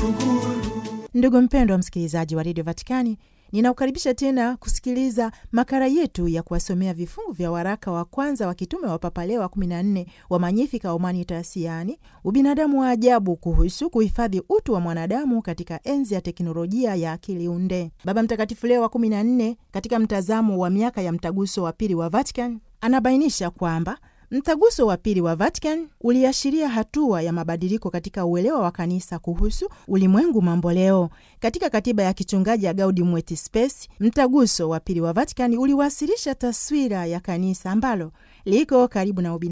Ndugu mpendwa msikilizaji wa redio Vatikani, ninaukaribisha tena kusikiliza makala yetu ya kuwasomea vifungu vya waraka wa kwanza wa kitume wa Papa Leo wa 14 wa Magnificat Humanitas, yaani ubinadamu wa ajabu, kuhusu kuhifadhi utu wa mwanadamu katika enzi ya teknolojia ya akili unde. Baba Mtakatifu Leo wa 14 katika mtazamo wa miaka ya mtaguso wa pili wa Vatican anabainisha kwamba Mtaguso wa pili wa Vatican uliashiria hatua ya mabadiliko katika uelewa wa kanisa kuhusu ulimwengu mambo leo. Katika katiba ya kichungaji ya Gaudium et Spes, mtaguso wa pili wa Vatican uliwasilisha taswira ya kanisa ambalo liko karibu na ubinadamu